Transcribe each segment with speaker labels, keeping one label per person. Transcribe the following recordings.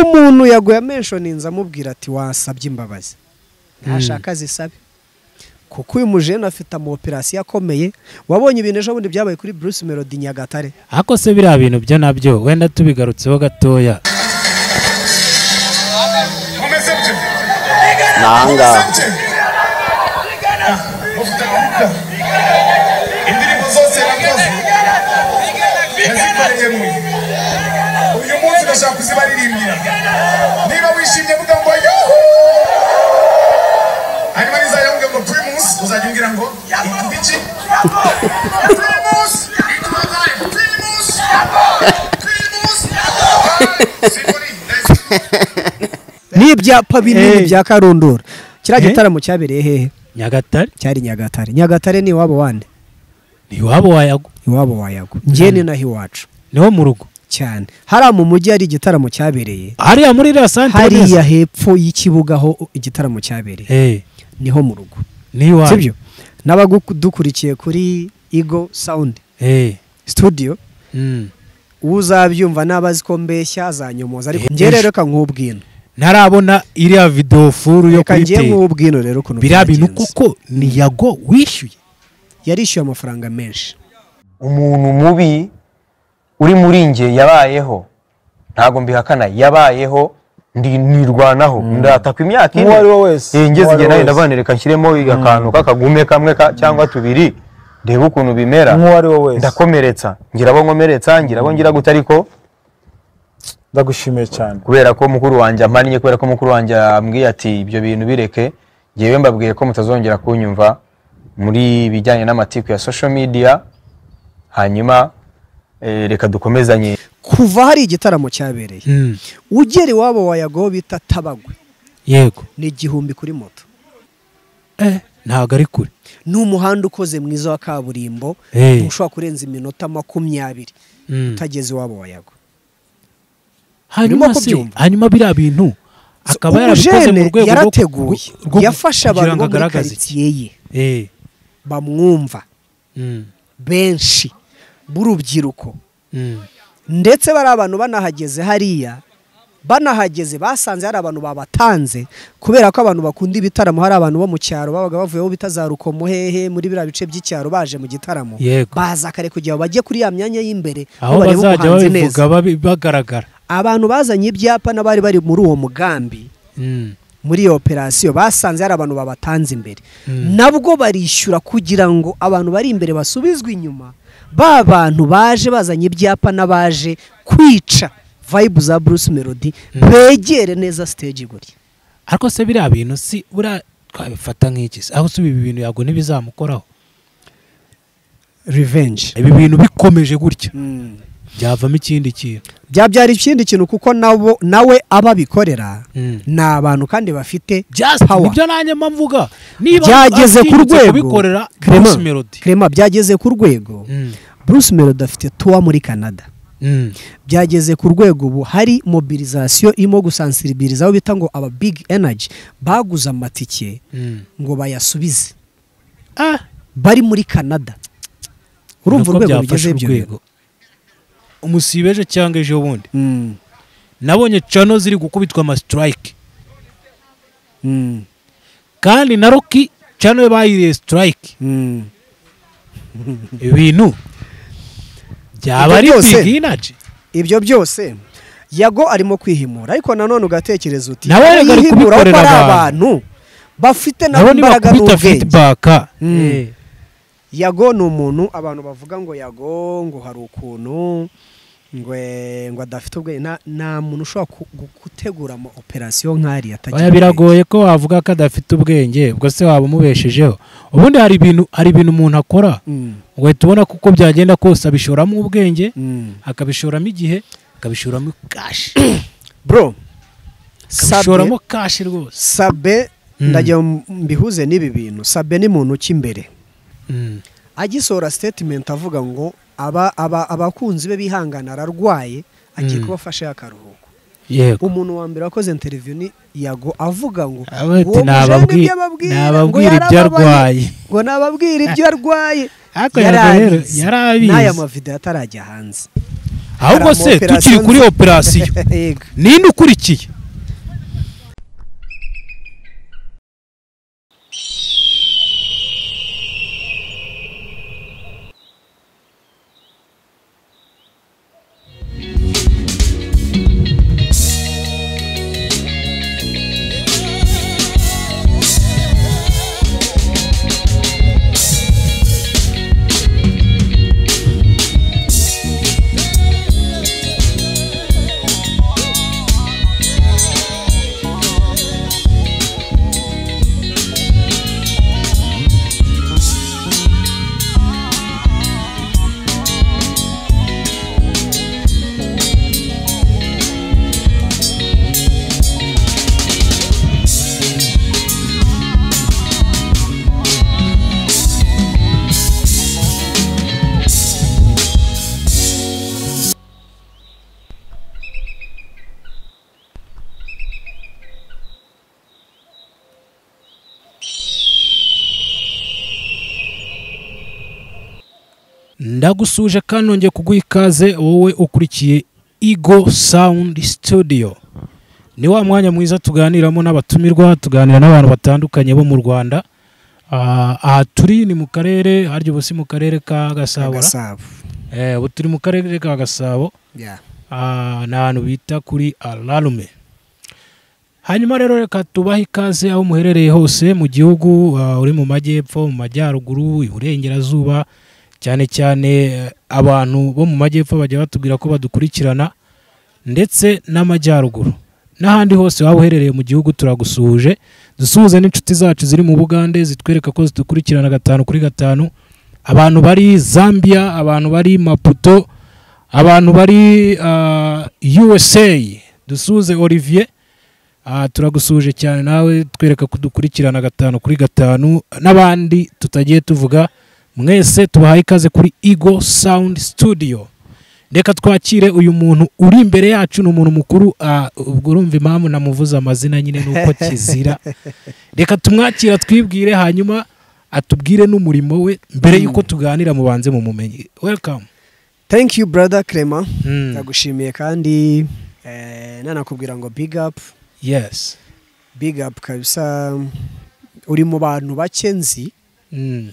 Speaker 1: umuntu yaguye amenshoninze amubwira ati wasabye imbabazi ntashaka zisabe kuko uyu mujene afite amoperasiyo akomeye wabonye ibintu ejo bundi byabaye kuri bruce melody nyagatare
Speaker 2: ariko se biriya bintu byo nabyo wenda tubigarutseho gatoya
Speaker 3: mumeze bye
Speaker 4: ni ahangaha
Speaker 3: mumeze bye mufite gahunda indirimbo zose yakoze yazikoreyemo uyu munsi ndashaka kuzibaririmbira niba wishimye vuga ngo yuhu hanyuma nizayawuge ngo turi munsi uzajya umbwira ngo ituba iki turi munsi ituba ngayo turi munsi turi munsi simburi
Speaker 1: n'ibyapa binini
Speaker 2: Hey.
Speaker 1: bya karundura kiriya
Speaker 2: Eh?
Speaker 1: gitaramo cyabereye hehe
Speaker 2: nyagatare
Speaker 1: cyari nyagatare nyagatare ni iwabo wande
Speaker 2: ntiwaba wayago
Speaker 1: iwabo wayago njye ni naho iwacu
Speaker 2: niwo mu rugo
Speaker 1: cyane hariya mu mujyi hari igitaramo cyabereye
Speaker 2: hariya muri iriya santere neza.
Speaker 1: hariya hepfo y'ikibuga aho igitaramo cyabereye
Speaker 2: Eh,
Speaker 1: niho mu rugo
Speaker 2: n'iwawe
Speaker 1: sibyo n'abagudukurikiye kuri igo sawundi
Speaker 2: Eh,
Speaker 1: studio
Speaker 2: mm.
Speaker 1: uzabyumva n'abazi ko mbeshya azanyomoza ariko
Speaker 2: Eh,
Speaker 1: njye rero
Speaker 2: ejo.
Speaker 1: reka nk'ubwino
Speaker 2: ntarabona iriya video furu yo
Speaker 1: reka njye
Speaker 2: kuyitera
Speaker 1: nk'ubwino rero ukuntu
Speaker 2: biriya bintu
Speaker 1: byagenze.
Speaker 2: kuko ni yago wishyuye
Speaker 1: yarishyuye amafaranga menshi
Speaker 5: umuntu mubi uri muri nge yabayeho ntabwo mbihakana yabayeho ndi nirwanaho ndataka imyaka ine
Speaker 6: Uwo ari we wese,
Speaker 5: Eh,
Speaker 6: uwo
Speaker 5: ngeze
Speaker 6: ari
Speaker 5: igihe
Speaker 6: we
Speaker 5: nawe
Speaker 6: wese.
Speaker 5: ndavana reka nshyiremo akantu k'akagume kamwe ka- cyangwa tubiri ndebe ukuntu bimera
Speaker 6: uwo ari we wese
Speaker 5: ndakomeretsa ngira abo nkomeretsa ngira abo ngira gute ariko
Speaker 6: ndagushimiye cyane
Speaker 5: kubera ko mukuru wanjye amannye kubera ko mukuru wanjye ambwiye ati ibyo bintu bireke ngewe mbabwiye ko mutazongera kunyumva muri bijyanye n'amatiku ya social media hanyuma eh, reka dukomezanye
Speaker 1: kuva hari igitaramo cyabereye
Speaker 2: Mm,
Speaker 1: ugera iwabo wayago bita tabagwe
Speaker 2: yego
Speaker 1: ni igihumbi kuri moto
Speaker 2: Eh, ntabwo ari kure
Speaker 1: ni umuhanda ukoze mwiza wa kaburimbo
Speaker 2: Eh.
Speaker 1: ushobora kurenza iminota makumyabiri
Speaker 2: Mm.
Speaker 1: utageze iwabo wayago
Speaker 2: hanyuma
Speaker 1: Urimo
Speaker 2: se
Speaker 1: kubyumva.
Speaker 2: hanyuma biriya bintu akaba yarabikoze mu
Speaker 1: umujene
Speaker 2: rwego rwo-
Speaker 1: yarateguye
Speaker 2: rwo- rwo-
Speaker 1: yafashe abantu
Speaker 2: kugira ngo
Speaker 1: bo muri
Speaker 2: agaragaze iki.
Speaker 1: karitsiye ye
Speaker 2: Eh,
Speaker 1: bamwumva
Speaker 2: mm,
Speaker 1: benshi b'urubyiruko
Speaker 2: mm.
Speaker 1: ndetse bari abantu banahageze hariya banahageze basanze hari abantu babatanze kubera ko abantu bakunda ibitaramo hari abantu bo mu cyaro babaga bavuyeho bita za rukomo hehe muri biriya bice by'icyaro baje mu gitaramo
Speaker 2: Yego.
Speaker 1: baza kare kugira ngo bajye kuri ya myanya y'imbere
Speaker 2: aho
Speaker 1: barebe
Speaker 2: bazajya
Speaker 1: ubuhanzi
Speaker 2: babivuga babi- bagaragara
Speaker 1: abantu bazanye ibyapa n'abari bari muri uwo mugambi
Speaker 2: Mm,
Speaker 1: muri iyo operasiyo basanze hari abantu babatanze imbere
Speaker 2: Mm.
Speaker 1: nabwo barishyura kugira ngo abantu bari imbere basubizwe inyuma ba bantu baje bazanye ibyapa n'abaje kwica vayibu za bruce melody begere neza stage gutya
Speaker 2: ariko se biriya bintu si buriya twabifata nk'iki se? aho si ibi bintu yago ntibizamukoraho
Speaker 1: revenge
Speaker 2: ibi bintu bikomeje gutya byavamo ikindi kintu
Speaker 1: byabyara ikindi kintu kuko nabo nawe abo abikorera
Speaker 2: Mm.
Speaker 1: ni abantu kandi bafite
Speaker 2: Just-
Speaker 1: power.
Speaker 2: nibyo nanjye mba mvuga niba
Speaker 1: byageze ku
Speaker 2: atinyutse
Speaker 1: rwego
Speaker 2: kubikorera
Speaker 1: Clement,
Speaker 2: Bruce Melody
Speaker 1: Clement, byageze ku rwego
Speaker 2: Mm,
Speaker 1: bruce melody afite tuwa muri canada
Speaker 2: mm,
Speaker 1: byageze ku rwego ubu hari mobilizasiyo irimo gusansiribiriza aho bita ngo aba big energy baguze amatike
Speaker 2: mm.
Speaker 1: ngo bayasubize
Speaker 2: Ah,
Speaker 1: bari muri canada urumva
Speaker 2: nuko
Speaker 1: urwego
Speaker 2: byafashe
Speaker 1: rugeze ibyo
Speaker 2: urwego.
Speaker 1: bintu
Speaker 2: umusibeje cyangwa ejo bundi
Speaker 1: Mm,
Speaker 2: nabonye cano ziri gukubitwa amasitirayike
Speaker 1: mm,
Speaker 2: kandi na roki cano bayiriye sitirayike
Speaker 1: mm.
Speaker 2: ibintu byaba
Speaker 1: Ibyo
Speaker 2: ari
Speaker 1: byose-
Speaker 2: bigi inaji
Speaker 1: ibyo byose yago arimo kwihimura ariko nanone ugatekereza uti
Speaker 2: Nawe reka ari
Speaker 1: yihimura kuko
Speaker 2: kubikorera
Speaker 1: ari
Speaker 2: abantu.
Speaker 1: abantu bafite nabo
Speaker 2: nabo
Speaker 1: imbaraga
Speaker 2: nibakubita
Speaker 1: n'ubwenge
Speaker 2: fitibaka
Speaker 1: Mm. yago ni umuntu abantu bavuga ngo yago ngo hari ukuntu ngo ngo adafite ubwenge nta- nta muntu ushobora ku- gu- gutegura ama operasiyo nk'ariya atagira
Speaker 2: oya biragoye ko wavuga ko adafite ubwenge ubwo se waba umubeshejeho ubundi hari ibintu hari ibintu umuntu akora
Speaker 1: Mm,
Speaker 2: ugahita ubona ko uko byagenda kose abishoramo ubwenge
Speaker 1: mm.
Speaker 2: akabishoramo igihe akabishoramo kashi
Speaker 1: bro
Speaker 2: akabishoramo
Speaker 1: sabe
Speaker 2: kashi rwose
Speaker 1: sabe
Speaker 2: Mm.
Speaker 1: ndagira ngo mbihuze n'ibi bintu sabe ni muntu ki imbere
Speaker 2: Mm,
Speaker 1: agisohora statement avuga ngo aba aba abakunzi be bihangana ararwaye agiye
Speaker 2: Mm.
Speaker 1: kubafasha akaruhuko
Speaker 2: yego
Speaker 1: umuntu wa mbere wakoze interview ni yago avuga ngo
Speaker 2: Aba ati,
Speaker 1: uwo mujene
Speaker 2: "Nababwi-
Speaker 1: ibyo ababwira,
Speaker 2: nababwira
Speaker 1: ngo
Speaker 2: ibyo
Speaker 1: yarababaye,
Speaker 2: arwaye."
Speaker 1: ngo nababwira ibyo arwaye
Speaker 2: Ariko Yago rero
Speaker 1: Yarabizi.
Speaker 2: yarabizi.
Speaker 1: n'aya mavido atarajya hanze
Speaker 2: ahubwo se
Speaker 1: hari ama
Speaker 2: tukiri kuri
Speaker 1: operation-
Speaker 2: operasiyo
Speaker 1: Yego.
Speaker 2: ninde ukurikiye ndagusuje kandi nongeye kuguha ikaze wowe ukurikiye Ego Sound Studio ni wa mwanya mwiza tuganiramo n'abatumirwa tuganira n'abantu batandukanye bo mu Rwanda Ah, aha turi ni mu karere harya ubu si mu karere ka Gasabo ra?
Speaker 1: Gasabo.
Speaker 2: Eh, ubu turi mu karere ka Gasabo
Speaker 1: Yeah.
Speaker 2: Ah, ni ahantu bita kuri alarume hanyuma rero reka tubahe ikaze aho muherereye hose mu gihugu ah, uri mu majyepfo mu majyaruguru iburengerazuba cyane cyane eh, abantu bo mu majyepfo bajya batubwira ko badukurikirana ndetse n'amajyaruguru n'ahandi hose waba uherereye mu gihugu turagusuhuje dusuhuze n'inshuti zacu ziri mu bugande zitwereka ko zidukurikirana gatanu kuri gatanu abantu bari zambia abantu bari maputo abantu bari ah, usa dusuhuze olivier Ah, turagusuhuje cyane nawe twereka ko dukurikirana gatanu kuri gatanu n'abandi tutagiye tuvuga mwese tubahaye ikaze kuri ego sound studio reka twakire uyu muntu uri imbere yacu ni umuntu mukuru ah, ubwo urumva impamvu namuvuze amazina nyine nuko kizira reka tumwakira twibwire hanyuma atubwire n'umurimo we mbere y'uko tuganira mubanze mu mumenyi welcome
Speaker 1: thank you brother clement
Speaker 2: Mm.
Speaker 1: ndagushimiye kandi eh, nanakubwira ngo big up
Speaker 2: yes
Speaker 1: big up kabisa uri mu bantu bake nzi
Speaker 2: Mm.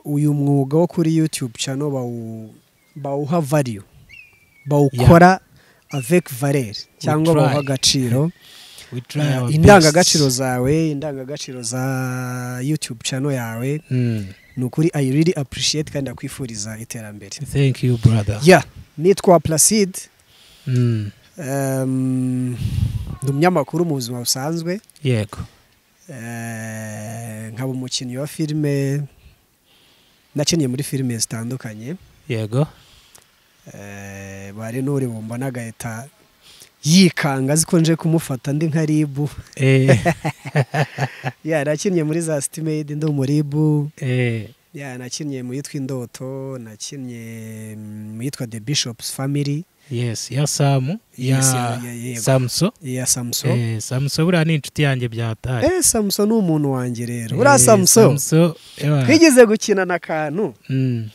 Speaker 1: uyu mwuga wo kuri youtube channel bawu bawuha value bawukora avec valeur cyangwa
Speaker 2: try.
Speaker 1: bawuha agaciro
Speaker 2: We try our
Speaker 1: indangagaciro
Speaker 2: best.
Speaker 1: zawe indangagaciro za youtube channel yawe
Speaker 2: Mm.
Speaker 1: ni ukuri i really appreciate kandi ndakwifuriza iterambere
Speaker 2: thank you brother
Speaker 1: ya nitwa placide
Speaker 2: Mm.
Speaker 1: Um, ndi umunyamakuru mu buzima busanzwe
Speaker 2: yego
Speaker 1: Eh, nkaba umukinnyi wa filime nakiniye muri filime zitandukanye
Speaker 2: yego
Speaker 1: Eh, bari n'uri bumbona agahita yikanga azi ko nje kumufata ndi nka ribu
Speaker 2: eh,
Speaker 1: ya nakinnye muri za sitimedi ndi umuribu
Speaker 2: eh,
Speaker 1: ya nakinnye mu yitwa indoto nakinnye mu yitwa the bishops family
Speaker 2: yes ya samu ya
Speaker 1: Yes, ya- ya- yego.
Speaker 2: samuso
Speaker 1: ya samso
Speaker 2: Eh, samuso buriya ni inshuti yanjye byataye
Speaker 1: eh samso ni umuntu wanjye rero
Speaker 2: Eh,
Speaker 1: uriya samso
Speaker 2: Samuso, ewa.
Speaker 1: twigeze gukina na kantu
Speaker 2: Mm,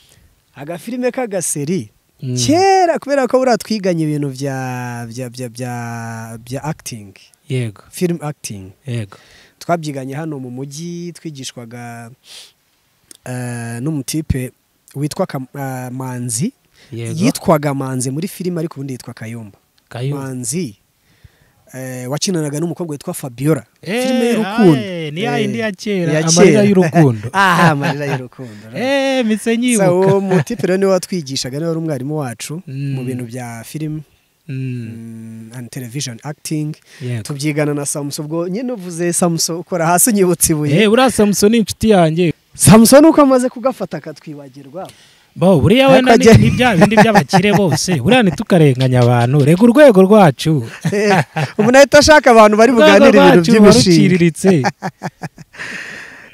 Speaker 1: agafilime k'agaseri
Speaker 2: mm.
Speaker 1: kera kubera ko buriya twiganye ibintu bya bya bya bya bya acting
Speaker 2: yego
Speaker 1: film acting
Speaker 2: yego
Speaker 1: twabyiganye hano mu mujyi twigishwaga eh, n'umutipe witwa Kam- eh, manzi
Speaker 2: yego
Speaker 1: yitwaga manzi muri filime ariko ubundi yitwa kayumba
Speaker 2: kayo
Speaker 1: manzi eh, wakinanaga n'umukobwa witwa fabiola
Speaker 2: Eh,
Speaker 1: filime y'urukundo
Speaker 2: aye, ni ya
Speaker 1: Eh,
Speaker 2: yindi ya kera,
Speaker 1: iya
Speaker 2: amarira
Speaker 1: kera.
Speaker 2: y'urukundo.
Speaker 1: aha amarira y'urukundo
Speaker 2: eh mitse
Speaker 1: Sa-
Speaker 2: nyibuka
Speaker 1: uwo mutipe rero niwe watwigishaga niwe wari umwarimu wacu
Speaker 2: Mm.
Speaker 1: mu bintu bya filime
Speaker 2: Mm,
Speaker 1: mm, and television acting
Speaker 2: yego
Speaker 1: tubyigana na samuso ubwo nyine uvuze samuso ukora hasi unyibutse ibuye
Speaker 2: eh buriya samuso ni inshuti yanjye
Speaker 1: samuso nuko amaze kugafata akatwibagirwa
Speaker 2: bo buriya
Speaker 1: Ariko
Speaker 2: wenda ni
Speaker 1: ajya-
Speaker 2: ni bya bindi by'abakire bose buriya ntitukarenganya abantu rega urwego rwacu
Speaker 1: umuntu ahita ashaka abantu bari buganire ibintu by'imishinga
Speaker 2: ruciriritse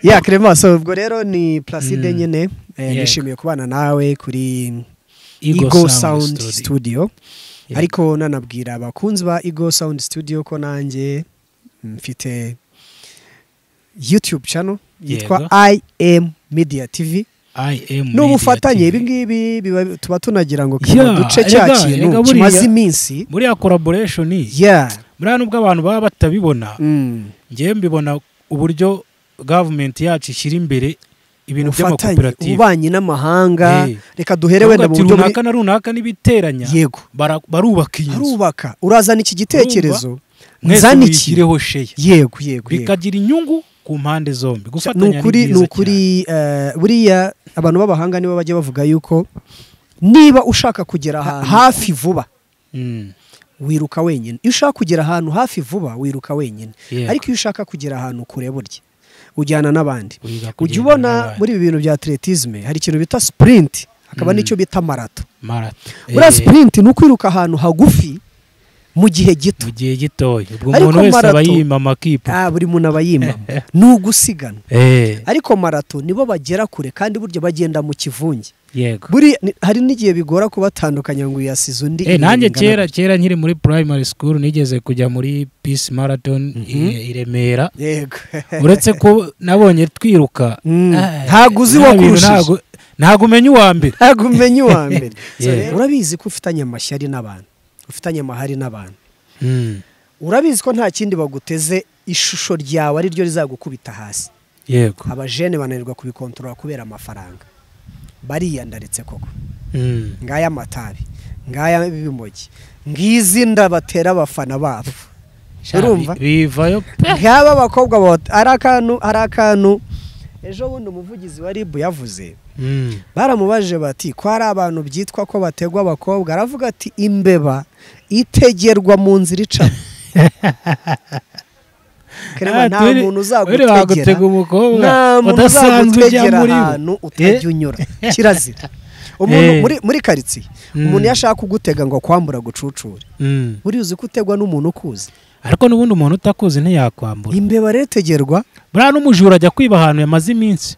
Speaker 1: ya kremaso ubwo rero ni placide
Speaker 2: Mm.
Speaker 1: nyine eh,
Speaker 2: Yego.
Speaker 1: nishimiye kubana nawe kuri ego sound studio
Speaker 2: Yego.
Speaker 1: ariko nanabwira abakunzi ba ego sound studio ko nanjye mfite youtube channel yitwa i am media tv
Speaker 2: im
Speaker 1: n'ubufatanye ibi
Speaker 2: Media TV.
Speaker 1: ngibi biba- tuba tunagira ngo
Speaker 2: Yeah,
Speaker 1: duce cya
Speaker 2: erega-
Speaker 1: kintu
Speaker 2: erega buriya-
Speaker 1: kimaze iminsi
Speaker 2: muri ya collaboration
Speaker 1: yeah
Speaker 2: muri hano ubwo abantu baba batabibona
Speaker 1: mm.
Speaker 2: ngewe mbibona uburyo gavumenti yacu ishyira imbere ibintu
Speaker 1: ubufatanye
Speaker 2: by'amakoperative
Speaker 1: ububanyi n'amahanga
Speaker 2: Eh.
Speaker 1: reka duhere wenda mu
Speaker 2: Bakavuga ati,
Speaker 1: buryo buri-
Speaker 2: runaka na runaka n'ibiteranya
Speaker 1: yego
Speaker 2: bara- barubaka iyi nzu
Speaker 1: arubaka urazana iki gitekerezo
Speaker 2: mwese
Speaker 1: nzana iki
Speaker 2: muyigireho sheya
Speaker 1: yego yego yego
Speaker 2: bikagira inyungu ku mpande zombi
Speaker 1: ni
Speaker 2: gufatanya
Speaker 1: ukuri ni
Speaker 2: byiza
Speaker 1: ukuri eh, buriya abantu b'abahanga nibo bajya bavuga yuko niba ushaka kugera ha- hafi vuba
Speaker 2: cyane. Mm.
Speaker 1: wiruka wenyine iyo ushaka kugera ahantu hafi vuba wiruka wenyine
Speaker 2: Yego.
Speaker 1: ariko iyo ushaka kugera ahantu kure burya ujyana n'abandi
Speaker 2: Wiga kugenda
Speaker 1: ujya ubona
Speaker 2: n'abandi.
Speaker 1: muri ibi bintu bya atletisme hari ikintu bita sprint hakaba n'icyo bita marato
Speaker 2: marato
Speaker 1: buriya
Speaker 2: Eh,
Speaker 1: sprint ni ukwiruka ahantu hagufi mu gihe gito
Speaker 2: mu gihe gitoya ubwo
Speaker 1: Ariko
Speaker 2: umuntu wese aba
Speaker 1: marato-
Speaker 2: yima amakipe
Speaker 1: Ah, buri muntu aba yimama ni ugusiganwa
Speaker 2: Eh,
Speaker 1: ariko marato nibo bagera kure kandi burya bagenda mu kivunge
Speaker 2: yego
Speaker 1: buri ni- hari n'igihe bigora kubatandukanya ngo uyasize undi
Speaker 2: Eh, nanjye
Speaker 1: ingana-
Speaker 2: kera kera nkiri muri primary school nigeze kujya muri peace marathon i- i Remera
Speaker 1: yego
Speaker 2: uretse ko nabonye twiruka
Speaker 1: Mm.
Speaker 2: ah,
Speaker 1: Ntago uzi
Speaker 2: nta bintu,
Speaker 1: uwakurushije.
Speaker 2: ntago- ntago umenya uwa mbere
Speaker 1: ntabwo umenya uwa mbere So
Speaker 2: Yeah.
Speaker 1: rero urabizi ko ufitanye amashyari n'abantu ufitanye amahari n'abantu
Speaker 2: Mm,
Speaker 1: urabizi ko nta kindi baguteze ishusho ryawe ari ryo rizagukubita hasi
Speaker 2: yego
Speaker 1: abajene bananirwa kubikontorora kubera amafaranga bariyandaritse koko
Speaker 2: Mm.
Speaker 1: ngaya amatabi ngaya ibimogi ngizi nda batera abafana babo
Speaker 2: Sha,
Speaker 1: urumva
Speaker 2: bi- bivayo pe
Speaker 1: nk'aba bakobwa bota ari akantu ari akantu ejo bundi umuvugizi wa ribu yavuze
Speaker 2: Mm.
Speaker 1: baramubajije bati ko hari abantu byitwa ko bategwa abakobwa aravuga ati imbeba itegerwa mu nzira icamo Kerema,
Speaker 2: Ah,
Speaker 1: nta
Speaker 2: turi-
Speaker 1: muntu
Speaker 2: turi wagutega
Speaker 1: uzagutegera
Speaker 2: umukobwa
Speaker 1: nta muntu
Speaker 2: udasanzwe ujya
Speaker 1: uzagutegera
Speaker 2: muri bo.
Speaker 1: ahantu utajya
Speaker 2: Eh,
Speaker 1: unyura kirazira umuntu
Speaker 2: Eh.
Speaker 1: muri, muri karitsiye
Speaker 2: Mm.
Speaker 1: umuntu iyo ashaka kugutega ngo akwambura agucucure
Speaker 2: mm.
Speaker 1: uriya uzi ko utegwa n'umuntu ukuzi
Speaker 2: ariko n'ubundi umuntu utakuzi ntiyakwambura
Speaker 1: imbeba rero itegerwa
Speaker 2: buriya n'umujura ajya kwiba ahantu yamaze iminsi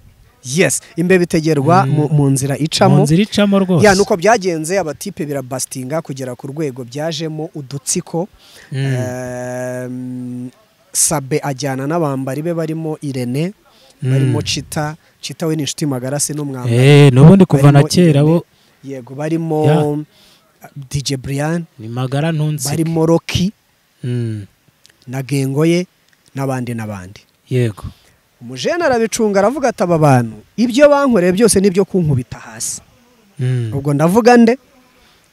Speaker 1: yes imbeba itegerwa mu- mu nzira
Speaker 2: mu
Speaker 1: icamo
Speaker 2: nzira icamo rwose
Speaker 1: ya nuko byagenze abatipe birabasitinga kugera ku rwego byajemo udutsiko
Speaker 2: Mm.
Speaker 1: Ehm, sabe ajyana n'abambari be barimo irene
Speaker 2: Mm.
Speaker 1: barimo cita cita we ni inshuti magara si n'umwambari
Speaker 2: Eh, n'ubundi kuva na
Speaker 1: barimo
Speaker 2: kera
Speaker 1: Irene,
Speaker 2: bo
Speaker 1: yego barimo
Speaker 2: Yeah.
Speaker 1: dj brian
Speaker 2: ni magara ntunsi
Speaker 1: barimo rocky
Speaker 2: Mm,
Speaker 1: na gengo ye n'abandi n'abandi
Speaker 2: yego
Speaker 1: umujene arabicunga aravuga ati aba bantu ibyo bankoreye byose nibyo kunkubita hasi
Speaker 2: Mm,
Speaker 1: ubwo ndavuga nde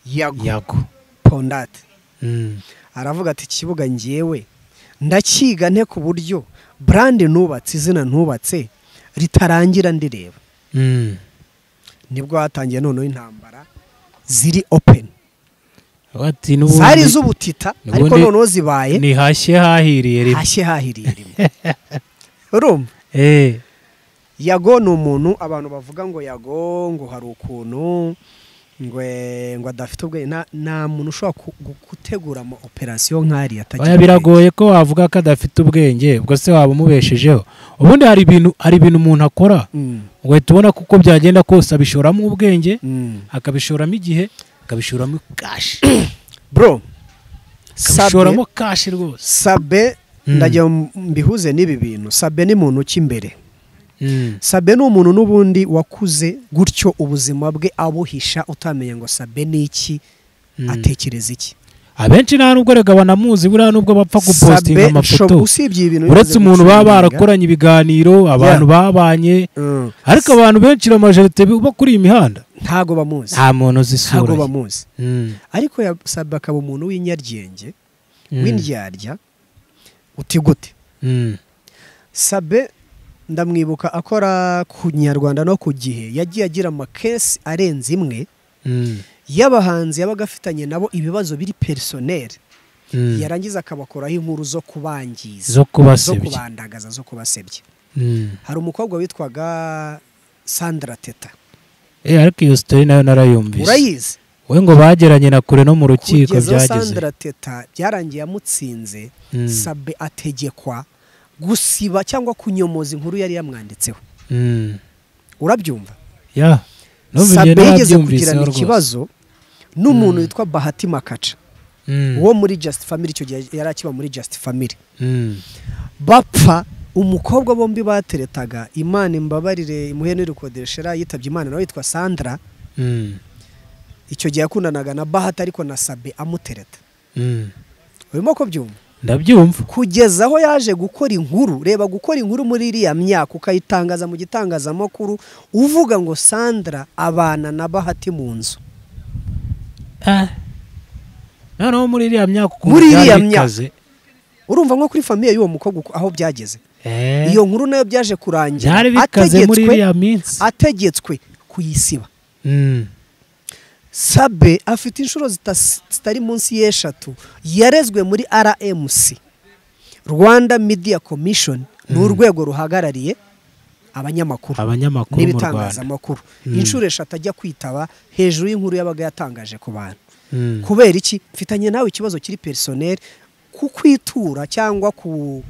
Speaker 1: yago
Speaker 2: yago
Speaker 1: pondate
Speaker 2: Mm,
Speaker 1: aravuga ati ikibuga ngewe ndakiga nte ku buryo brande nubatse izina ntubatse ritarangira ndireba
Speaker 2: mm.
Speaker 1: nibwo hatangiye noneho intambara ziri open
Speaker 2: bati
Speaker 1: zari
Speaker 2: n'ubundi
Speaker 1: iz'ubutita
Speaker 2: n'ubundi-
Speaker 1: ariko noneho zibaye
Speaker 2: nihashye hahiriye rimwe
Speaker 1: hashye hahiriye rimwe urumva
Speaker 2: Eh,
Speaker 1: yago ni umuntu abantu bavuga ngo yago ngo hari ukuntu ngo eh, ngo adafite ubwenge nta- nta muntu ushobora ku- gu- gutegura ama operasiyo nk'ariya atagira
Speaker 2: oya biragoye ko wavuga ko adafite ubwenge ubwo se waba umubeshejeho ubundi hari ibintu hari ibintu umuntu akora
Speaker 1: Mm,
Speaker 2: ugahita ubona ko uko byagenda kose abishoramo ubwenge
Speaker 1: mm.
Speaker 2: akabishoramo igihe akabishoramo kashi
Speaker 1: bro sabe
Speaker 2: akabishoramo kashi rwose
Speaker 1: sabe
Speaker 2: Mm.
Speaker 1: ndagira ngo mbihuze n'ibi bintu sabe ni muntu ki imbere
Speaker 2: Mm,
Speaker 1: sabe ni umuntu n'ubundi wakuze gutyo ubuzima bwe abuhisha utamenya ngo sabe ni iki
Speaker 2: Mm.
Speaker 1: atekereza iki
Speaker 2: abenshi nta nubwo rega banamuzi buriya nubwo bapfa gupositinga
Speaker 1: shobo-
Speaker 2: amafoto
Speaker 1: usibye ibintu
Speaker 2: uretse
Speaker 1: yigeze
Speaker 2: umuntu baba
Speaker 1: gucuruza,
Speaker 2: barakoranye ibiganiro abantu babanye
Speaker 1: mm,
Speaker 2: ariko abantu benshi amajerite bo kuri iyi mihanda
Speaker 1: ntago bamuzi
Speaker 2: nta muntu
Speaker 1: ntago
Speaker 2: zisura
Speaker 1: bamuzi ariko ya- sabe akaba umuntu w'inyaryenge w'indyarya uti gute sabe ndamwibuka akora ku nyarwanda no ku gihe yagiye agira amakesi arenze imwe y'abahanzi yabaga afitanye nabo ibibazo biri perisoneri yarangiza akabakoraho inkuru zo kubangiza
Speaker 2: zo
Speaker 1: zo
Speaker 2: kubasebya
Speaker 1: kubandagaza zo kubasebya
Speaker 2: Mm.
Speaker 1: hari umukobwa witwaga sandra teta
Speaker 2: Eh, ariko iyo sitori nayo narayumvise
Speaker 1: urayizi
Speaker 2: we ngo bageranye na kure no mu rukiko
Speaker 1: kugeza aho
Speaker 2: byageze
Speaker 1: sandra teta byarangiye amutsinze
Speaker 2: Mm.
Speaker 1: sabe ategekwa gusiba cyangwa kunyomoza inkuru yari yamwanditseho
Speaker 2: Mm.
Speaker 1: urabyumva
Speaker 2: ya numva
Speaker 1: sabe
Speaker 2: ibyo
Speaker 1: yigeze
Speaker 2: narabyumviseho
Speaker 1: kugirana
Speaker 2: rwose.
Speaker 1: ikibazo n'umuntu witwa bahati makaca
Speaker 2: Mm.
Speaker 1: wo muri just family icyo gihe yari akiba muri just family
Speaker 2: Mm.
Speaker 1: bapfa umukobwa bombi bateretaga imana imbabarire imuhe n'irikodeshera yitabye imana nawe yitwa sandra
Speaker 2: Mm.
Speaker 1: icyo gihe yakundanaga na bahati ariko na sabe amutereta
Speaker 2: Mm.
Speaker 1: urimo kubyumva
Speaker 2: ndabyumva
Speaker 1: kugeza aho yaje gukora inkuru reba gukora inkuru muri iriya myaka ukayitangaza mu gitangazamakuru uvuga ngo sandra abana na bahati mu nzu
Speaker 2: Ah. noneho muri iriya myaka ukuntu
Speaker 1: Muri
Speaker 2: byari
Speaker 1: iriya myaka.
Speaker 2: bikaze.
Speaker 1: urumva nko kuri famiye y'uwo mukobwa uko- aho byageze
Speaker 2: Eh.
Speaker 1: iyo nkuru nayo byaje kurangira
Speaker 2: byari bikaze muri iriya minsi
Speaker 1: ategetswe kuyisiba
Speaker 2: Mm.
Speaker 1: sabe afite inshuro zita- zitari munsi y'eshatu yarezwe muri rmc rwanda media commission ni urwego ruhagarariye abanyamakuru
Speaker 2: abanyamakuru mu rwanda
Speaker 1: n'ibitangazamakuru
Speaker 2: Mm.
Speaker 1: inshuro eshatu ajya kwitaba hejuru y'inkuru yabaga yatangaje ku bantu
Speaker 2: Mm.
Speaker 1: kubera iki mfitanye nawe ikibazo kiri perisoneri ku kwitura cyangwa ku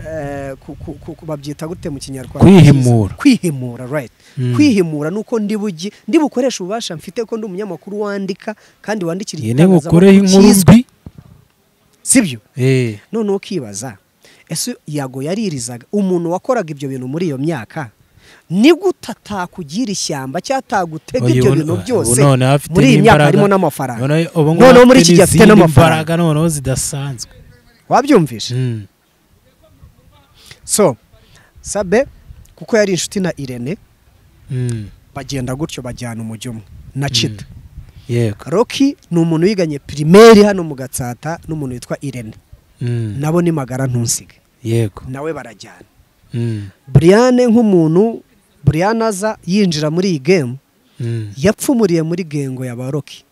Speaker 1: eh, ku- ku- ku- ku- babyita gute mu kinyarwanda
Speaker 2: Kwihimura.
Speaker 1: kwihimura right
Speaker 2: Mm.
Speaker 1: kwihimura nuko ndi bugi ndi bukoresha ububasha mfite ko ndi umunyamakuru wandika kandi wandikira
Speaker 2: iyi ni bukoreho inkuru
Speaker 1: cyizwe.
Speaker 2: mbi
Speaker 1: sibyo
Speaker 2: Eh.
Speaker 1: noneho ukibaza ese yago yaririzaga umuntu wakoraga ibyo bintu muri iyo myaka ni gute atakugira ishyamba cyangwa atagutega
Speaker 2: Oya,
Speaker 1: ibyo
Speaker 2: ubu-
Speaker 1: bintu
Speaker 2: ubu
Speaker 1: byose
Speaker 2: noneho afite
Speaker 1: muri iyi myaka
Speaker 2: n'imbaraga.
Speaker 1: harimo n'amafaranga
Speaker 2: Noneho- ubu ngubu
Speaker 1: noneho muri
Speaker 2: afite
Speaker 1: iki gihe afite
Speaker 2: n'izindi
Speaker 1: n'amafaranga
Speaker 2: mbaraga noneho zidasanzwe
Speaker 1: wabyumvise
Speaker 2: Mm.
Speaker 1: so sabe kuko yari inshuti na irene
Speaker 2: Mm.
Speaker 1: bagenda gutyo bajyana umujyo umwe na cita
Speaker 2: yego
Speaker 1: roki ni umuntu wiganye pirimeri hano mu gatsata n'umuntu witwa irene
Speaker 2: Mm.
Speaker 1: nabo ni magara ntusige
Speaker 2: yego
Speaker 1: nawe barajyana
Speaker 2: Mm.
Speaker 1: buriyane nk'umuntu buriyane aza yinjira muri iyi gemu
Speaker 2: Mm.
Speaker 1: yapfumuriye muri gengo ya ba roki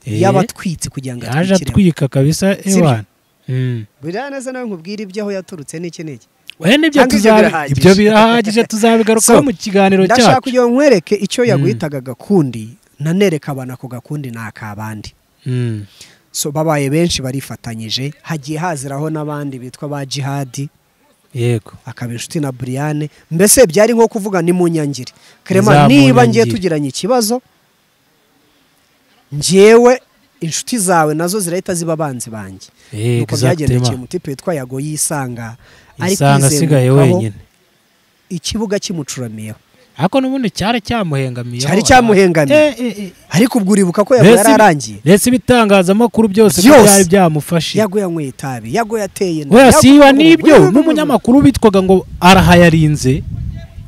Speaker 2: Eh.
Speaker 1: y'abatwitsi kugira ngo
Speaker 2: yaje
Speaker 1: atwikire
Speaker 2: atwika kabisa
Speaker 1: Sibyo?
Speaker 2: ewana Mm.
Speaker 1: buriyane aza nawe nkubwire ibyo aho yaturutse n'iki n'iki
Speaker 2: we nibyo
Speaker 1: Cyangwa ibyo
Speaker 2: tuzabi-
Speaker 1: birahagije.
Speaker 2: ibyo birahagije tuzabigarukaho
Speaker 1: So,
Speaker 2: mu kiganiro
Speaker 1: ndashaka
Speaker 2: cyacu
Speaker 1: kugira ngo nkwereke icyo
Speaker 2: Mm.
Speaker 1: yaguhitaga gakundi nanereka abana ako gakundi ni ak'abandi
Speaker 2: Mm.
Speaker 1: so babaye benshi barifatanyije hagiye haziraho n'abandi bitwa ba jihadi
Speaker 2: yego
Speaker 1: akaba inshuti na buriyane mbese byari nko kuvuga ni mu nyangiri karema
Speaker 2: Nzamunyangire.
Speaker 1: niba ngiye tugiranye ikibazo njyewe inshuti zawe nazo zirahita ziba abanzi banjye
Speaker 2: Eh,
Speaker 1: nuko byagendekeye
Speaker 2: exactement.
Speaker 1: umutipe witwa yago yisanga ari
Speaker 2: isanga asigaye
Speaker 1: kwizengurukaho,
Speaker 2: wenyine
Speaker 1: ikibuga kimucuramiyeho
Speaker 2: ariko n'ubundi cyari cyamuhengamiye
Speaker 1: Cyari cyamuhengamiye. ariko ubwo uribuka ko yago yari arangiye
Speaker 2: mbese ibitangazamakuru byose ko
Speaker 1: Byose.
Speaker 2: byari byamufashije
Speaker 1: yago yanyweye itabi yago yateye inda,
Speaker 2: wese
Speaker 1: Yago-
Speaker 2: iyo n'ibyo
Speaker 1: No, no, no, no.
Speaker 2: n'umunyamakuru witwaga ngo arahayarinze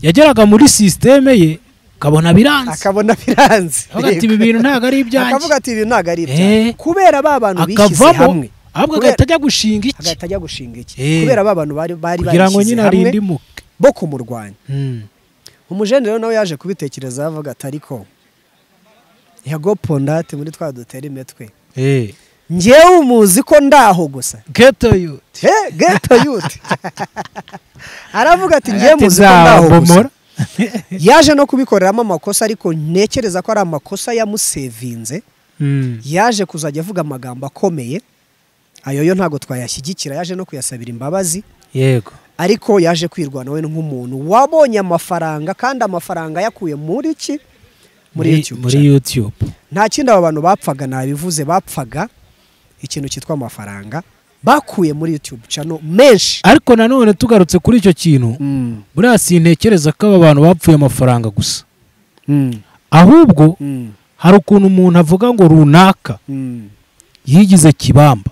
Speaker 2: yageraga muri sisiteme ye akabona biranze
Speaker 1: akabona biranze
Speaker 2: Avuga ati ibi bintu ntabwo ari
Speaker 1: akavuga
Speaker 2: ibyanjye
Speaker 1: ati ibi ntabwo ari
Speaker 2: Eh.
Speaker 1: ibyawe kubera ba bantu bishyize
Speaker 2: akavamo
Speaker 1: hamwe
Speaker 2: ahubwo
Speaker 1: Kubera-
Speaker 2: agahita ajya gushinga iki
Speaker 1: agahita ajya gushinga iki
Speaker 2: Eh.
Speaker 1: kubera ba bantu bari bari
Speaker 2: kugira ngo
Speaker 1: barishyize
Speaker 2: nyine
Speaker 1: hamwe
Speaker 2: arindimuke
Speaker 1: bo kumurwanya
Speaker 2: Mm.
Speaker 1: umujenero nawe yaje kubitekereza avuga ati ariko yago pondate muri twa dutera imitwe
Speaker 2: Eh.
Speaker 1: njyewe umuzi ko ndaho gusa
Speaker 2: geto yu
Speaker 1: he geto yuti aravuga ati njyewe
Speaker 2: Ati,
Speaker 1: muzi ko ndaho gusa
Speaker 2: "Nzabomora."
Speaker 1: yaje no kubikoreramo amakosa ariko ntekereza ko ari amakosa yamusevinze
Speaker 2: Mm.
Speaker 1: yaje kuzajya avuga amagambo akomeye ayo yo ntabwo twayashyigikira yaje no kuyasabira imbabazi
Speaker 2: yego
Speaker 1: ariko yaje kwirwanaho nk'umuntu wabonye amafaranga kandi amafaranga yakuye muri ki muri YouTube
Speaker 2: muri
Speaker 1: channel.
Speaker 2: YouTube
Speaker 1: nta kindi aba bantu bapfaga nabivuze bapfaga ikintu cyitwa amafaranga bakuye muri YouTube channel menshi
Speaker 2: ariko nanone tugarutse kuri icyo kintu
Speaker 1: Mm,
Speaker 2: buriya sintekereza ko aba bantu bapfuye amafaranga gusa
Speaker 1: mm,
Speaker 2: ahubwo
Speaker 1: mm,
Speaker 2: hari ukuntu umuntu avuga ngo runaka
Speaker 1: mm.
Speaker 2: yigize kibamba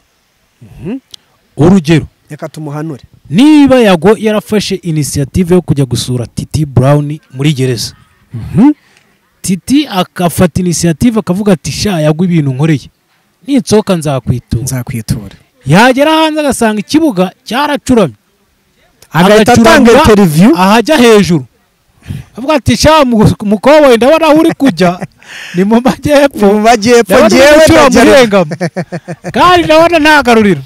Speaker 2: urugero
Speaker 1: reka tumuhanure
Speaker 2: niba yago yarafashe inisiyative yo kujya gusura titi burawuni muri gereza titi agafata inisiyative akavuga ati sha yagwa ibintu nkoreye ninsohoka nzakwitura
Speaker 1: nzakwitura
Speaker 2: yagera hanze agasanga ikibuga cyaracuramye
Speaker 1: agahita atanga
Speaker 2: Agacuramura,
Speaker 1: interview
Speaker 2: ahajya hejuru avuga ati sha mu- mukoboyi ndabona aho uri kujya ni mu majyepfo
Speaker 1: mu majyepfo
Speaker 2: ndabona
Speaker 1: ngewe
Speaker 2: uri gucura mu
Speaker 1: ndagera-
Speaker 2: rwengamo kandi ndabona ntagaruriro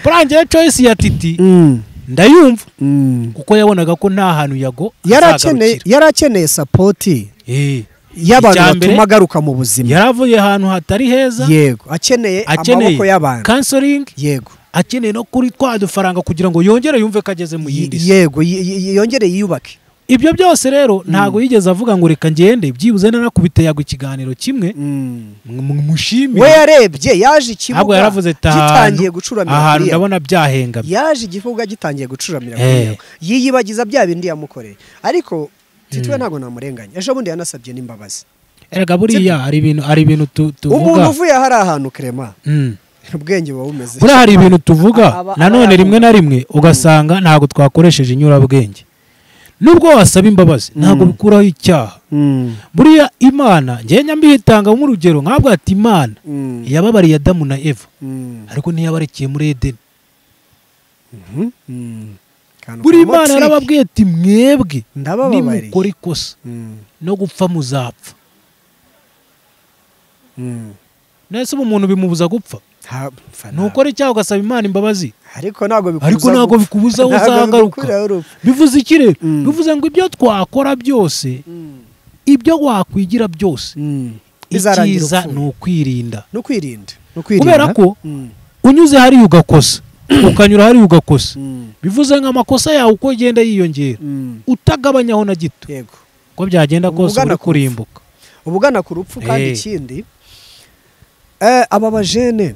Speaker 2: burangiye coyisi ya titi
Speaker 1: Mm,
Speaker 2: ndayumva
Speaker 1: mm.
Speaker 2: kuko yabonaga ko nta hantu yago
Speaker 1: Yari akeneye-
Speaker 2: azagarukira.
Speaker 1: yari akeneye sapoti
Speaker 2: Eh,
Speaker 1: y'abantu
Speaker 2: Icya mbere-
Speaker 1: batuma agaruka mu buzima
Speaker 2: yari avuye ahantu hatari heza
Speaker 1: yego akeneye
Speaker 2: akeneye
Speaker 1: amaboko y'abantu
Speaker 2: kansoringi
Speaker 1: yego
Speaker 2: akeneye no kuri twa dufaranga kugira ngo yongere yumve ko ageze mu yindi si
Speaker 1: yego y- y- yongere yiyubake
Speaker 2: ibyo byose rero ntabwo yigeze avuga ngo reka ngende byibuze nanakubite yagwa ikiganiro kimwe mu-
Speaker 1: we
Speaker 2: mushimire
Speaker 1: yarebye yaje
Speaker 2: ntabwo
Speaker 1: ikibuga
Speaker 2: yaravuze ati
Speaker 1: gitangiye
Speaker 2: ahantu
Speaker 1: gucuramira
Speaker 2: ahantu
Speaker 1: kuriya.
Speaker 2: ndabona byahengamye
Speaker 1: yaje igifuga gitangiye gucuramira
Speaker 2: Eh.
Speaker 1: kuriya. yiyibagiza bya bindi yamukoreye ariko titwe ntabwo namurenganya ejo bundi yanasabye n'imbabazi
Speaker 2: erega buriya hari ibintu hari ibintu tu-
Speaker 1: umuntu
Speaker 2: tuvuga
Speaker 1: uvuye hari ahantu karema
Speaker 2: Mm.
Speaker 1: ubwenge buba bumeze
Speaker 2: buriya hari ibintu tuvuga
Speaker 1: Aba-
Speaker 2: nanone
Speaker 1: aba-
Speaker 2: rimwe na rimwe ugasanga ntabwo twakoresheje inyurabwenge nubwo wasaba imbabazi ntabwo bikuraho icyaha
Speaker 1: Mm,
Speaker 2: buriya imana njye nyambihitanga nk'urugero nkabwo ati imana
Speaker 1: mm,
Speaker 2: yababariye adamu na eva
Speaker 1: mm,
Speaker 2: ariko ntiyabarekiye muri edeni
Speaker 1: mm. Akantu
Speaker 2: buriya
Speaker 1: karimo
Speaker 2: imana
Speaker 1: trick.
Speaker 2: yarababwiye ati mwebwe
Speaker 1: Ndabababariye."
Speaker 2: nimukora ikosa
Speaker 1: Mm,
Speaker 2: no gupfa muzapfa
Speaker 1: mm.
Speaker 2: nese ubu umuntu bimubuza gupfa
Speaker 1: Ha- pfa ntabwo.
Speaker 2: nukora icyaha ugasaba imana imbabazi
Speaker 1: ariko ntabwo bikubuza
Speaker 2: ariko ntabwo
Speaker 1: gupfa.
Speaker 2: bikubuza aho
Speaker 1: Ntabwo
Speaker 2: uzagaruka
Speaker 1: bigukuraho urupfu.
Speaker 2: bivuze iki rero
Speaker 1: Mm.
Speaker 2: bivuze ngo ibyo twakora byose
Speaker 1: Mm,
Speaker 2: ibyo wakwigira byose
Speaker 1: mm. Bizarangira
Speaker 2: icyiza
Speaker 1: upfuye.
Speaker 2: ni ukwirinda
Speaker 1: ni ukwirinda ni ukwirinda
Speaker 2: kubera ko
Speaker 1: Mm,
Speaker 2: unyuze hariya ugakosa ukanyura hariya ugakosa
Speaker 1: mm,
Speaker 2: bivuze ngo amakosa yawe uko agenda yiyongera
Speaker 1: mm.
Speaker 2: utagabanyaho na gito
Speaker 1: yego
Speaker 2: uko byagenda
Speaker 1: Ubwo
Speaker 2: kose
Speaker 1: ugana
Speaker 2: uri
Speaker 1: ku
Speaker 2: kurimbuka
Speaker 1: uba ugana ku rupfu kandi
Speaker 2: Eh.
Speaker 1: ikindi eh, aba bajene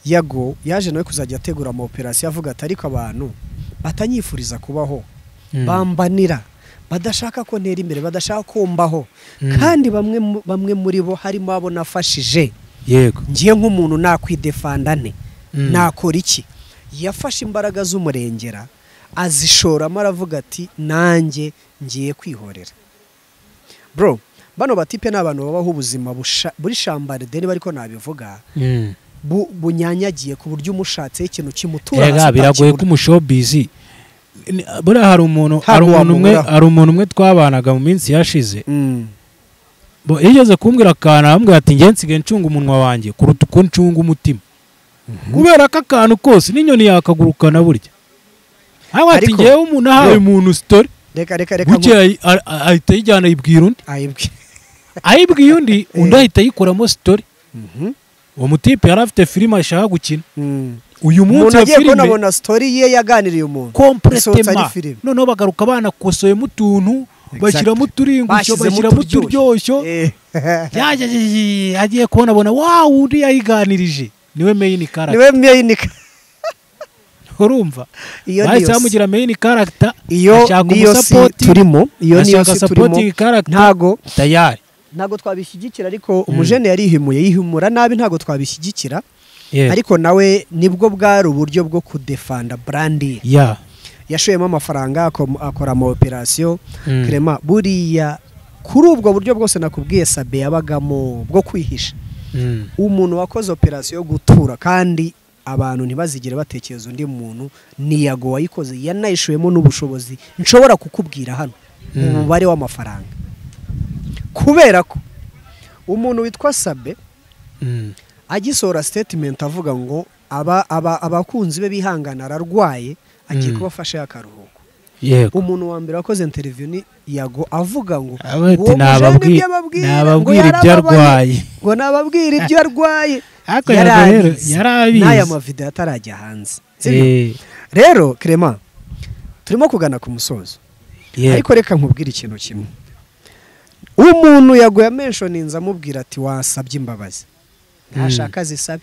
Speaker 1: yago yaje nawe kuzajya ategura ama operasiyo avuga ati ariko abantu batanyifuriza kubaho
Speaker 2: Mm.
Speaker 1: bambanira badashaka ko ntera imbere badashaka ko mbaho
Speaker 2: Mm.
Speaker 1: kandi bamwe mu- bamwe muri bo harimo abo nafashije
Speaker 2: yego
Speaker 1: ngiye nk'umuntu nakwidefanda nte
Speaker 2: Mm.
Speaker 1: nakora iki yafashe imbaraga z'umurengera azishoramo aravuga ati nanjye ngiye kwihorera bro bano batipe ni abantu babaho ubuzima busha- buri shambaride niba ariko nabivuga
Speaker 2: Mm.
Speaker 1: bu- bunyanyagiye ku buryo umushatseho ikintu kimutura hasi
Speaker 2: Erega biragoye ko
Speaker 1: atakibura.
Speaker 2: umushobizi ni- buriya hari umuntu hari
Speaker 1: Ntabwo
Speaker 2: umuntu umwe
Speaker 1: wamuburaho.
Speaker 2: hari umuntu umwe twabanaga mu minsi yashize
Speaker 1: Mm,
Speaker 2: Bo- yigeze kumbwira akantu arambwira ati njye nsigaye ncunga umunwa wanjye kuruta uko ncunga umutima kubera ko akantu kose n'inyoni yakagurukana burya haba ati
Speaker 1: Ariko-
Speaker 2: ngewe umuntu ahawe
Speaker 1: Yo.
Speaker 2: umuntu sitori
Speaker 1: reka reka reka nku-
Speaker 2: bukeye ayi- a- a- ahita ayijyana ayibwira undi
Speaker 1: ayibwi
Speaker 2: ayibwiye undi undi
Speaker 1: Eh.
Speaker 2: ahita ayikoramo sitori
Speaker 1: Mhm.
Speaker 2: uwo mutipe yari afite filime ashaka gukina
Speaker 1: Mm.
Speaker 2: uyu munsi
Speaker 1: umuntu
Speaker 2: iyo
Speaker 1: agiye
Speaker 2: filime
Speaker 1: kubona sitori ye yaganiriye umuntu isohotse ari
Speaker 2: kompletema
Speaker 1: filime.
Speaker 2: noneho bagaruka banakosoyemo utuntu
Speaker 1: Exact.
Speaker 2: bashyiramo uturingushyo
Speaker 1: Bashyizemo
Speaker 2: bashyiramo
Speaker 1: uturyoshyo.
Speaker 2: uturyoshyo
Speaker 1: Eh.
Speaker 2: yaje agiye- agiye kubona abona wawu undi yayiganirije niwe meyini karagita
Speaker 1: niwe meyinika
Speaker 2: urumva
Speaker 1: Iyo ni
Speaker 2: bahise
Speaker 1: yose.
Speaker 2: bamugira meyini karagita
Speaker 1: iyo niyo si turimo iyo niyo
Speaker 2: ashaka
Speaker 1: si turimo
Speaker 2: sapotingi karagita
Speaker 1: ntago
Speaker 2: tayari
Speaker 1: ntago twabishyigikira ariko umujene yarihimuye yihimura nabi ntago twabishyigikira
Speaker 2: Yeah.
Speaker 1: ariko nawe nibwo bwari uburyo bwo kudefanda brandi ye
Speaker 2: ya
Speaker 1: yashoyemo amafaranga ako- akora ama operasiyo
Speaker 2: Mm.
Speaker 1: krema buriya kuri ubwo buryo bwose nakubwiye sabe yabagamo bwo kwihisha
Speaker 2: Mm.
Speaker 1: umuntu wakoze operasiyo yo gutura kandi abantu ntibazigere batekereza undi muntu ni yago wayikoze yanayishoyemo n'ubushobozi nshobora kukubwira hano umubare w'amafaranga kubera ko umuntu witwa sabe
Speaker 2: Mm.
Speaker 1: agisohora sitetimenti avuga ngo aba aba- abakunzi be bihangana ararwaye agiye
Speaker 2: Mm.
Speaker 1: kubafasha akaruhuko
Speaker 2: yego
Speaker 1: umuntu wa mbere wakoze interiviyu ni yago avuga ngo
Speaker 2: Aba ati,
Speaker 1: "Uwo mujene
Speaker 2: "Nababwi-
Speaker 1: ibyo ababwira, ngo
Speaker 2: nababwira ibyo
Speaker 1: yarababaye."
Speaker 2: arwaye."
Speaker 1: ngo nababwire ibyo arwaye
Speaker 2: Ariko Yago rero
Speaker 1: Yarabizi.
Speaker 2: yari abizi.
Speaker 1: n'aya mavidewo atarajya hanze sibyo?
Speaker 2: Eh,
Speaker 1: rero krema turimo kugana ku musozo
Speaker 2: yego.
Speaker 1: ariko reka nkubwire ikintu kimwe umuntu yaguye amenshoninze amubwira ati wasabye imbabazi ntashaka zisabe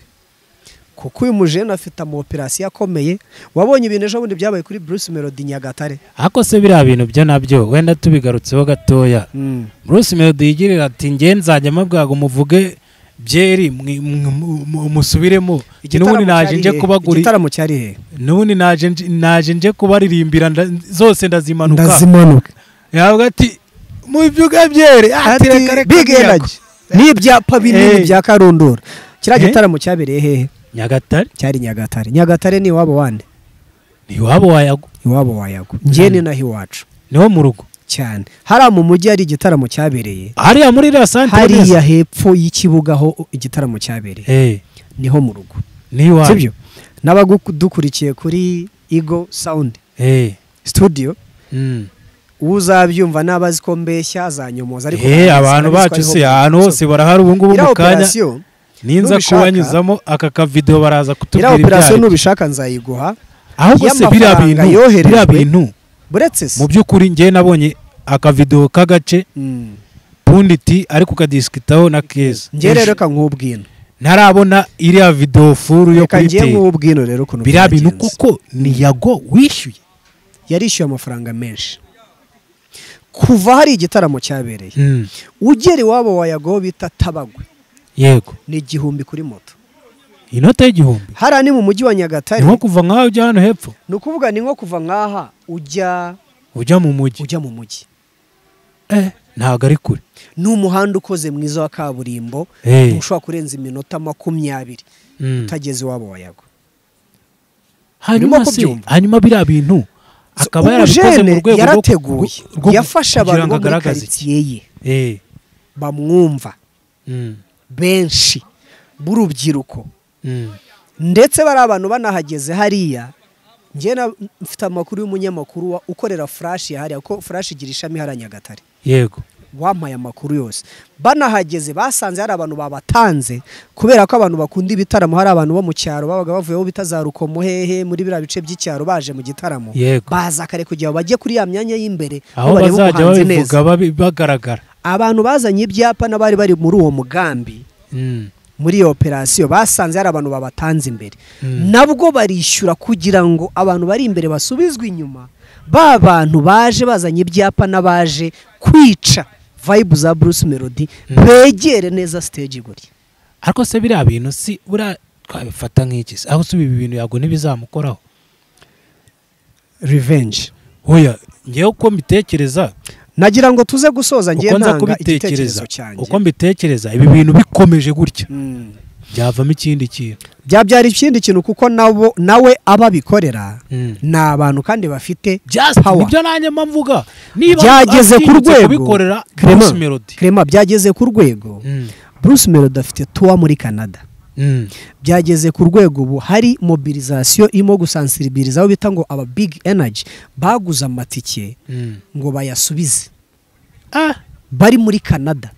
Speaker 1: kuko uyu mujene afite amaoperasiyo akomeye wabonye ibintu ejo bundi byabaye kuri bruce melody nyagatare
Speaker 2: ariko se biriya bintu byo nabyo wenda tubigarutseho gatoya
Speaker 1: Mm.
Speaker 2: bruce melody yigirira ati nge nzajya mabwaga muvuge byeri mwi- mwi- mu- musubiremo n'ubundi naje nje
Speaker 1: cyari he?
Speaker 2: kubaguri
Speaker 1: igitaramo cyari he
Speaker 2: n'ubundi naje nje- naje nje kubaririmbira nda- zose ndazimanuka
Speaker 1: ndazimanuka
Speaker 2: yavuga ati mubyuga byeri ati reka reka
Speaker 1: big
Speaker 2: niyako."
Speaker 1: energy n'ibyapa binini
Speaker 2: Eh.
Speaker 1: bya karundura kiriya
Speaker 2: Eh?
Speaker 1: gitaramo cyabereye hehe
Speaker 2: nyagatare
Speaker 1: cyari nyagatare nyagatare ni iwabo wande
Speaker 2: ntiwaba wayago
Speaker 1: iwabo wayago njye ni naho iwacu
Speaker 2: niwo mu rugo
Speaker 1: cyane hariya mu mujyi hari igitaramo cyabereye
Speaker 2: hariya muri iriya santere
Speaker 1: hariya hepfo y'ikibuga aho igitaramo cyabereye
Speaker 2: eh
Speaker 1: niho mu rugo
Speaker 2: niwaje
Speaker 1: sibyo n'abadukurikiye kuri igo sawundi
Speaker 2: eh
Speaker 1: studio
Speaker 2: mm.
Speaker 1: uzabyumva n'abazi ko mbeshya azanyomoza ariko
Speaker 2: eh abantu bacu se ahantu hose barahari ubu ngubu
Speaker 1: iriya
Speaker 2: mu kanya
Speaker 1: operasiyo
Speaker 2: ninza
Speaker 1: nubishaka-
Speaker 2: kubanyuzamo aka kavidewo baraza
Speaker 1: iriya
Speaker 2: kutubwira
Speaker 1: operasiyo
Speaker 2: ibyayo
Speaker 1: nubishaka nzayiguha
Speaker 2: ahubwo se biriya
Speaker 1: y'amafaranga
Speaker 2: bintu
Speaker 1: yoherejwe.
Speaker 2: biriya bintu
Speaker 1: buretse se
Speaker 2: mu by'ukuri njye nabonye akavido k'agace
Speaker 1: Mm.
Speaker 2: punditi ari kukadisikitaho na keza
Speaker 1: njye rero reka nkubwino
Speaker 2: ntarabona iriya video furu yo
Speaker 1: reka
Speaker 2: kuri
Speaker 1: njye
Speaker 2: te
Speaker 1: nkubwino rero ukuntu
Speaker 2: biriya bintu
Speaker 1: byagenze.
Speaker 2: kuko ni yago wishyuye
Speaker 1: yarishyuye amafaranga menshi kuva hari igitaramo cyabereye
Speaker 2: Mm,
Speaker 1: ugera iwabo wa yago bita tabagwe
Speaker 2: yego
Speaker 1: ni igihumbi kuri moto
Speaker 2: inota y'igihumbi
Speaker 1: hariya ni mu mujyi wa nyagatare
Speaker 2: ni nko kuva nk'aho ujya hano hepfo
Speaker 1: ni ukuvuga ni nko kuva nk'aha ujya
Speaker 2: ujya mu mujyi
Speaker 1: ujya mu mujyi
Speaker 2: eh, ntabwo ari kure
Speaker 1: ni umuhanda ukoze mwiza wa kaburimbo
Speaker 2: Eh.
Speaker 1: ushobora kurenza iminota makumyabiri
Speaker 2: Mm.
Speaker 1: utageze iwabo wa yago
Speaker 2: hanyuma
Speaker 1: Urimo
Speaker 2: se
Speaker 1: kubyumva?
Speaker 2: hanyuma biriya bintu akaba yarabikoze
Speaker 1: umujene
Speaker 2: mu rwego rwo-
Speaker 1: yarateguye
Speaker 2: rwo- rwo-
Speaker 1: yafashe abantu
Speaker 2: kugira ngo
Speaker 1: bo muri
Speaker 2: agaragaze iki.
Speaker 1: karitsiye ye
Speaker 2: Eh,
Speaker 1: bamwumva
Speaker 2: mm,
Speaker 1: benshi b'urubyiruko
Speaker 2: mm.
Speaker 1: ndetse bari abantu banahageze hariya njye na- mfite amakuru y'umunyamakuru wa- ukorera furashi hariya kuko furashi igira ishami hariya nyagatare
Speaker 2: yego
Speaker 1: wampaye amakuru yose banahageze basanze hari abantu babatanze kubera ko abantu bakunda ibitaramo hari abantu bo mu cyaro babaga bavuyeho bita za rukomo hehe muri biriya bice by'icyaro baje mu gitaramo
Speaker 2: Yego.
Speaker 1: baza kare kugira ngo bajye kuri ya myanya y'imbereba
Speaker 2: aho
Speaker 1: barebe
Speaker 2: bazajya
Speaker 1: umuhanzi
Speaker 2: babivuga
Speaker 1: neza
Speaker 2: babi- bagaragara
Speaker 1: abantu bazanye ibyapa n'abari bari muri uwo mugambi
Speaker 2: Mm,
Speaker 1: muri iyo operasiyo basanze hari abantu babatanze imbere
Speaker 2: Mm.
Speaker 1: nabwo barishyura kugira ngo abantu bari imbere basubizwe inyuma ba bantu baje bazanye ibyapa n'abaje kwica vayibu za bruce melody begere neza stage gutya
Speaker 2: ariko se biriya bintu si buriya twabifata nk'iki se aho si ibi bintu yago ntibizamukoraho
Speaker 1: revenge
Speaker 2: oya ngewe uko mbitekereza
Speaker 1: nagira ngo tuze gusoza njye
Speaker 2: uko nza
Speaker 1: ntanga
Speaker 2: kubitekereza
Speaker 1: igitekerezo cyanjye
Speaker 2: uko mbitekereza ibi bintu bikomeje gutya
Speaker 1: Mm.
Speaker 2: byavamo ikindi kintu
Speaker 1: byabyara ikindi kintu kuko nabo nawe ababikorera
Speaker 2: Mm.
Speaker 1: ni abantu kandi bafite
Speaker 2: Just
Speaker 1: power.
Speaker 2: nibyo nanjye mba mvuga
Speaker 1: byageze ku
Speaker 2: atinyutse
Speaker 1: rwego
Speaker 2: kubikorera
Speaker 1: Clement,
Speaker 2: Bruce Melody
Speaker 1: Clement, byageze ku rwego
Speaker 2: Mm,
Speaker 1: Bruce Melody afite tuwa muri Canada
Speaker 2: mm,
Speaker 1: byageze ku rwego ubu hari mobilizasiyo irimo gusansiribiriza aho bita ngo aba big energy baguze amatike
Speaker 2: mm.
Speaker 1: ngo bayasubize
Speaker 2: Ah,
Speaker 1: bari muri Canada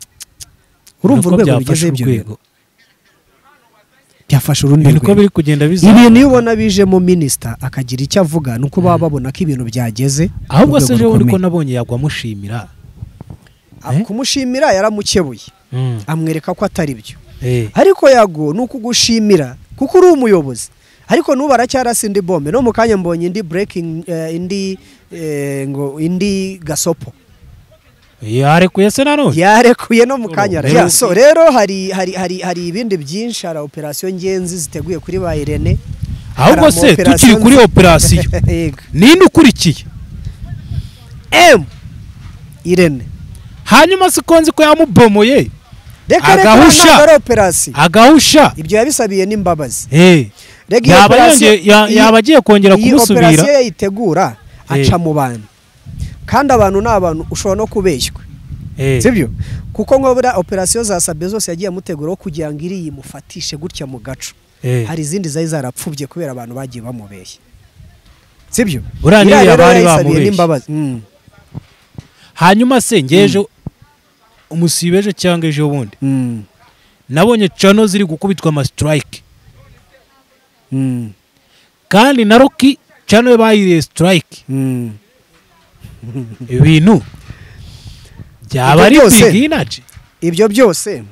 Speaker 1: urumva
Speaker 2: niko
Speaker 1: urwego
Speaker 2: byafashe
Speaker 1: rugeze ibyo
Speaker 2: urwego.
Speaker 1: bintu byafashe
Speaker 2: Ibi
Speaker 1: urundi
Speaker 2: niko
Speaker 1: rwego
Speaker 2: biri kugenda bizamuka
Speaker 1: ibintu iyo ubona bijemo minisita akagira icyo avuga ni uko baba babona ko ibintu byageze
Speaker 2: ahubwo
Speaker 1: ku
Speaker 2: se
Speaker 1: rwego
Speaker 2: ejo bundi ko
Speaker 1: rukomeye.
Speaker 2: nabonye yagwa amushimira
Speaker 1: Aba- kumushimira yaramukebuye
Speaker 2: Mm,
Speaker 1: amwereka ko atari byo
Speaker 2: eh,
Speaker 1: ariko yago ni ukugushimira kuko uri umuyobozi ariko n'ubu aracyarasa indi bombe no mu kanya mbonye indi breaking eh, indi eh, ngo indi gasopo
Speaker 2: yarekuye se nanone
Speaker 1: yarekuye no mu kanya
Speaker 2: Rero-
Speaker 1: Yeah, so rero hari hari hari hari ibindi byinshi hari operasiyo ngenzi ziteguye kuri ba Irene
Speaker 2: ahubwo
Speaker 1: hari
Speaker 2: se
Speaker 1: ama
Speaker 2: tukiri kuri operasiyo
Speaker 1: Yego.
Speaker 2: ninde ukurikiye
Speaker 1: M Irene
Speaker 2: hanyuma si ko nzi ko yamubomoye
Speaker 1: reka reka
Speaker 2: Agahusha.
Speaker 1: ntabwo ari operasiyo
Speaker 2: agahusha
Speaker 1: ibyo yabisabiye n'imbabazi
Speaker 2: eh,
Speaker 1: rega iyo
Speaker 2: yaba
Speaker 1: operasiyo-
Speaker 2: yongeye- ya-
Speaker 1: iyi-
Speaker 2: yaba agiye kongera
Speaker 1: iyi
Speaker 2: kumusubira
Speaker 1: operasiyo yayitegura aca
Speaker 2: Eh.
Speaker 1: mu bantu kandi abantu ni abantu ushobora no kubeshywa
Speaker 2: Eh,
Speaker 1: sibyo kuko nko buriya operasiyo za sabe zose yagiye amuteguraho kugira ngo iriya imufatishe gutya mu gaco
Speaker 2: eh.
Speaker 1: hari izindi zari zarapfubye kubera abantu bagiye bamubeshya sibyo
Speaker 2: Buriya
Speaker 1: Iriya
Speaker 2: niriya
Speaker 1: rero
Speaker 2: bari
Speaker 1: yayisabiye
Speaker 2: bamubeshye.
Speaker 1: n'imbabazi Mm,
Speaker 2: hanyuma se ngejo umusibe ejo cyangwa ejo bundi
Speaker 1: mm,
Speaker 2: nabonye cano ziri gukubitwa amasitirayike
Speaker 1: mm,
Speaker 2: kandi na roki cano yo bayiriye sitirayike
Speaker 1: mm.
Speaker 2: ibintu byaba
Speaker 1: Ibyo
Speaker 2: ari
Speaker 1: byose-
Speaker 2: bigi inaji
Speaker 1: ibyo byose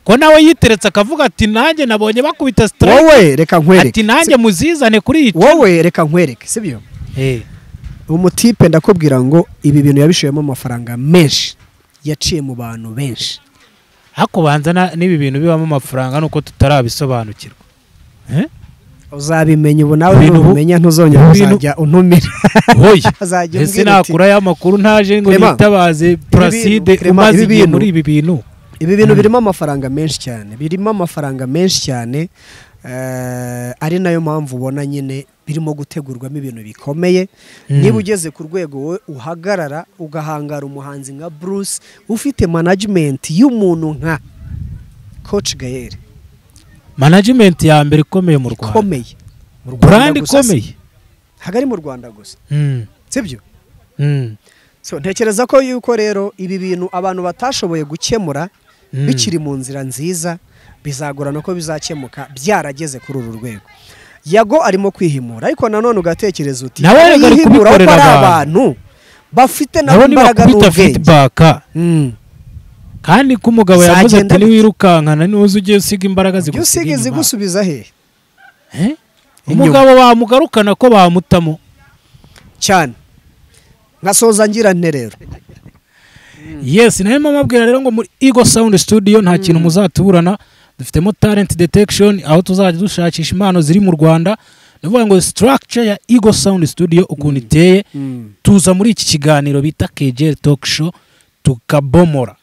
Speaker 2: ko nawe yiteretse akavuga ati nanjye nabonye bakubita sitirayike
Speaker 1: wowe reka nkwereke
Speaker 2: ati nanjye muzizane kuri iyi cano."
Speaker 1: wowe reka nkwereke sibyo
Speaker 2: Eh,
Speaker 1: umutipe ndakubwira ngo ibi bintu yabishoyemo amafaranga menshi yaciye mu bantu benshi
Speaker 2: ariko banza na- n'ibi bintu bibamo amafaranga nuko tutarabisobanukirwa Eh?
Speaker 1: uzabimenya ubu nawe
Speaker 2: Ibintu-
Speaker 1: nubimenya ntuzongera
Speaker 2: ibintu-
Speaker 1: kuzajya untumira
Speaker 2: hoya
Speaker 1: Azajya
Speaker 2: ese
Speaker 1: umbwira ati,
Speaker 2: nakura ya makuru ntaje ngo
Speaker 1: Clement,
Speaker 2: nitabaze placide
Speaker 1: Clement, ibi
Speaker 2: umaze igihe
Speaker 1: bintu-
Speaker 2: muri ibi bintu
Speaker 1: ibi bintu birimo amafaranga menshi cyane birimo amafaranga menshi cyane eh, ari nayo mpamvu ubona nyine birimo gutegurwamo ibintu bikomeye niba ugeze ku rwego wowe uhagarara ugahangara umuhanzi nka bruce ufite management y'umuntu nka coach gael
Speaker 2: management ya mbere ikomeye mu rwanda
Speaker 1: ikomeye mu
Speaker 2: brand
Speaker 1: gusa si-
Speaker 2: ikomeye
Speaker 1: hagari mu rwanda gusa
Speaker 2: Mm,
Speaker 1: sibyo
Speaker 2: mm,
Speaker 1: so ntekereza ko yuko rero ibi bintu abantu batashoboye gukemura
Speaker 2: Mm.
Speaker 1: bikiri mu nzira nziza bizagorana ko bizakemuka byarageze kuri uru rwego yago arimo kwihimura ariko nanone ugatekereza uti
Speaker 2: Nawe reka ari
Speaker 1: yihimura kuko
Speaker 2: kubikorera
Speaker 1: ari
Speaker 2: abantu.
Speaker 1: abantu bafite nabo
Speaker 2: nabo
Speaker 1: imbaraga
Speaker 2: nibakubita
Speaker 1: n'ubwenge
Speaker 2: fidibaka
Speaker 1: Mm.
Speaker 2: kandi ko umugabo yavuze
Speaker 1: Zagenda
Speaker 2: ati
Speaker 1: bite?
Speaker 2: niwirukankana niwuze ujye usiga imbaraga
Speaker 1: iyo usiga
Speaker 2: zigusiga inyuma
Speaker 1: izigusubiza hehe
Speaker 2: Eh?
Speaker 1: Inyuma.
Speaker 2: umugabo bamugarukana ko bamutamo
Speaker 1: cyane nkasoza ngira nte rero
Speaker 2: yes nayo mpamabwira rero ngo muri ego sound studio nta kintu muzatuburana dufitemo talent detection aho tuzajya dushakisha impano ziri mu rwanda ni ukuvuga ngo structure ya ego sound studio ukuntu iteye tuza muri iki kiganiro bita kegel talk show tukabomora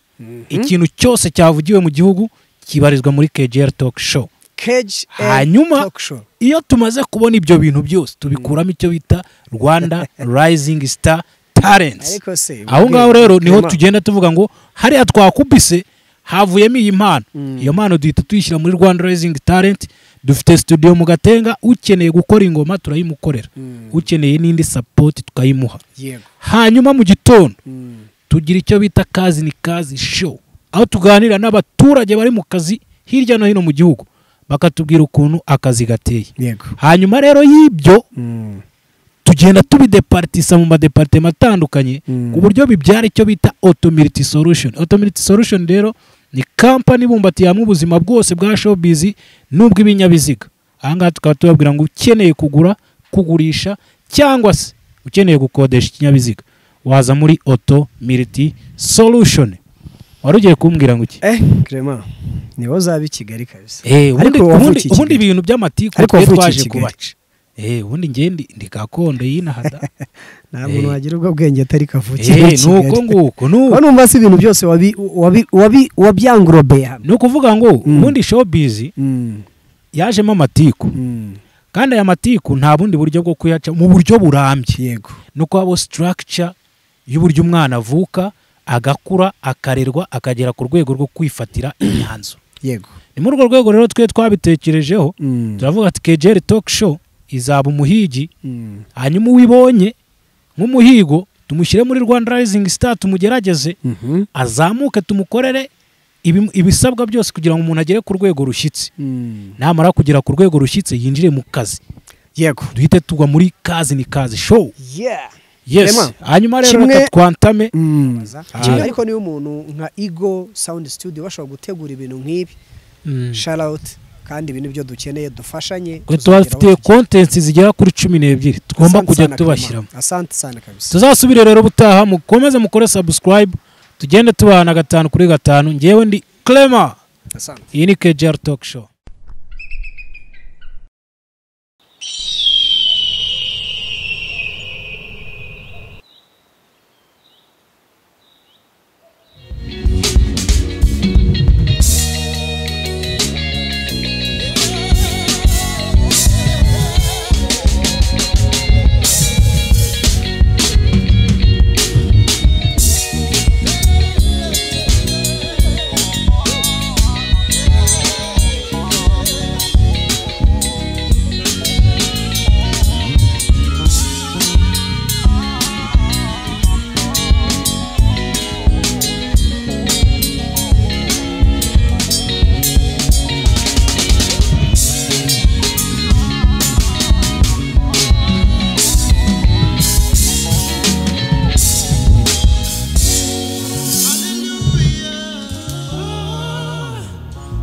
Speaker 2: ikintu cyose cyavugiwe mu gihugu kibarizwa muri kegel talk show
Speaker 1: cage and
Speaker 2: Hanyuma-
Speaker 1: talk show.
Speaker 2: iyo tumaze kubona ibyo bintu byose tubikuramo icyo bita rwanda rising star talents
Speaker 1: ariko se
Speaker 2: aho ngaho rero niho
Speaker 1: Clement,
Speaker 2: tugenda tuvuga ngo hariya twakubise havuyemo iyi mpano iyo mpano duhita tuyishyira muri rwanda rising talent dufite studio mu gatenga ukeneye gukora ingoma turayimukorera ukeneye n'indi sapoti tukayimuha
Speaker 1: yego
Speaker 2: hanyuma mu gitondo tugira icyo bita kazi ni kazi show aho tuganira n'abaturage bari mu kazi hirya no hino mu gihugu bakatubwira ukuntu akazi gateye
Speaker 1: yego
Speaker 2: hanyuma rero y'ibyo tugenda tubideparitisa mu madeparitema atandukanye
Speaker 1: Mm.
Speaker 2: ku buryo bibyara icyo bita automirity solution automirity solution rero ni kampani ibumbatiye hamwe ubuzima bwose bwa showbiz n'ubw'ibinyabiziga aha ngaha tukaba tubabwira ngo ukeneye kugura kugurisha cyangwa se ukeneye gukodesha ikinyabiziga waza muri automirity solution wari ugiye kumbwira ngo iki
Speaker 1: eh Clement niho uzaba i Kigali kabisa
Speaker 2: Eh, ubundi-
Speaker 1: Ariko wavukiye
Speaker 2: ubundi
Speaker 1: i
Speaker 2: ubundi
Speaker 1: Kigali.
Speaker 2: ibintu by'amatiku
Speaker 1: Ariko
Speaker 2: twe
Speaker 1: wavukiye i
Speaker 2: twaje
Speaker 1: Kigali.
Speaker 2: kubaca Eh, ubundi ngende ndi gakondo y'inahada
Speaker 1: nta muntu
Speaker 2: Eh.
Speaker 1: wagira ubwo bwenge atari kavukire i
Speaker 2: Eh,
Speaker 1: Kigali
Speaker 2: nuko nguko nuko
Speaker 1: Urabona numva si ibintu byose wabi- wabi- wabi- wabyangurobeye hamwe
Speaker 2: ni ukuvuga ngo
Speaker 1: Mm.
Speaker 2: ubundi showbiz
Speaker 1: Mm,
Speaker 2: yajemo amatiku
Speaker 1: mm,
Speaker 2: kandi aya matiku nta bundi buryo bwo kuyaca mu buryo burambye
Speaker 1: yego
Speaker 2: ni uko haba structure y'uburyo umwana avuka agakura akarerwa akagera ku rwego rwo kwifatira imyanzuro
Speaker 1: yego
Speaker 2: ni muri urwo rwego rero twe twabitekerejeho
Speaker 1: Mm,
Speaker 2: turavuga ati kejeri talk show izaba umuhigi
Speaker 1: mm,
Speaker 2: hanyuma uwibonye nk'umuhigo tumushyire muri rwanda rising star tumugerageze
Speaker 1: mhm,
Speaker 2: azamuke tumukorere ibi- ibisabwa byose kugira ngo umuntu agere ku rwego rushyitse
Speaker 1: mm,
Speaker 2: namara kugera ku rwego rushyitse yinjire mu kazi
Speaker 1: yego
Speaker 2: duhite tugwa muri kazi ni kazi show
Speaker 1: yeah
Speaker 2: yes
Speaker 1: Emma,
Speaker 2: hanyuma rero
Speaker 1: kimwe-
Speaker 2: reka twantame
Speaker 1: Mm.
Speaker 2: Ah.
Speaker 1: ariko niba umuntu nka ego sound studio bashobora gutegura ibintu nk'ibi
Speaker 2: Mm.
Speaker 1: shout out kandi ibi nibyo dukeneye dufashanye
Speaker 2: Twe
Speaker 1: tuzageraho
Speaker 2: tubafitiye
Speaker 1: iki gihe.
Speaker 2: kontensi zigera kuri cumi n'ebyiri tugomba
Speaker 1: Asante
Speaker 2: kujya
Speaker 1: sana,
Speaker 2: tubashyiramo
Speaker 1: Clement. asante sana kabisa
Speaker 2: tuzasubire rero ubutaha mukomeze mukore subscribe tugende tubana gatanu kuri gatanu ngewe ndi clema
Speaker 1: asante
Speaker 2: iyi ni kjr talk show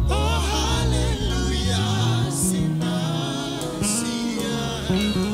Speaker 3: Oh, hallelujah, sinner, sinner.